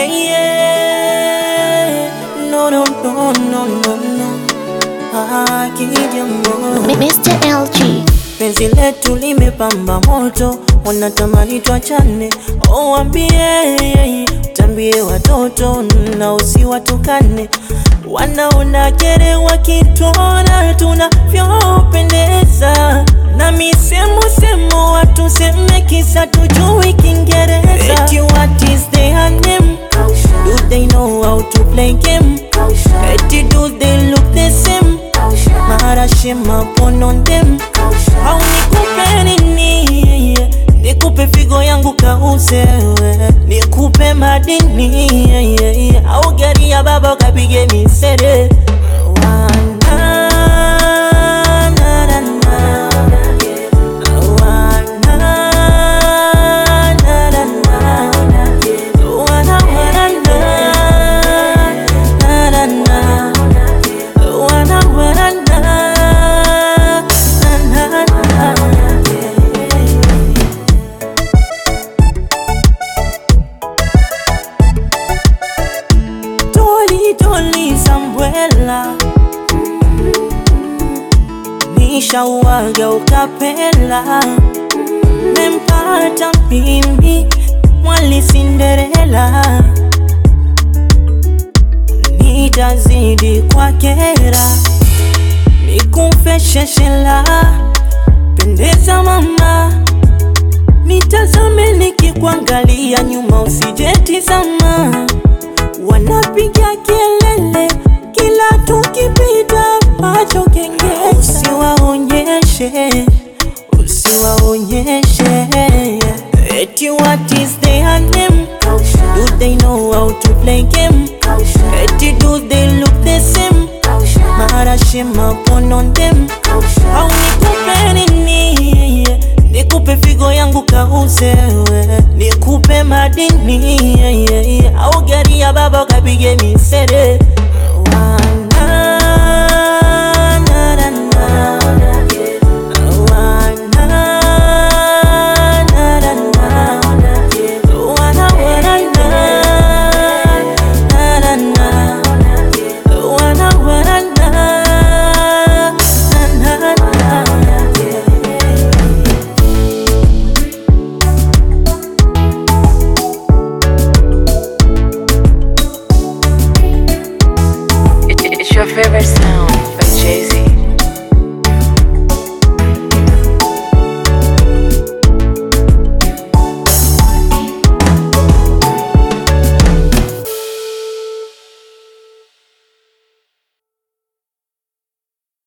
yeah, yeah. No, no, no, no, no, no. Akija moyo Mr. LG. penzi letu limepamba moto, wanatamani twachane. Oh, wambie tambie watoto na usiwatukane, wanaona kere wakituona tunavyopendeza, na misemo semo watu seme kisa tujui Kiingereza. Eti what is their name? Do they know how to play game? Eti do they look the same? Mara shema upon on them au nikupe nini? Nikupe figo yangu kause, nikupe madini au gari ya baba ukapige misere Wana, na, na, na. Wana, na, na, na. Wana, wana, na, na, na, na. Wana, wana, na, na, na, na. Toli toli Sambuela, nishauaga ukapela, mempata mimi mwali Cinderella, nitazidi kwa kera nikufe shela, pendeza mama, nitazame nikikuangalia nyuma, usijetizama wanapiga kelele kila tukipita, macho kengele. Usiwaonyeshe, usiwaonyeshe eti what is their name? Do they know how to play game? Eti do they look the same? Mara shema upon on them au nikupe nini? Nikupe figo yangu kause, nikupe madini au gari ya baba ukapige misere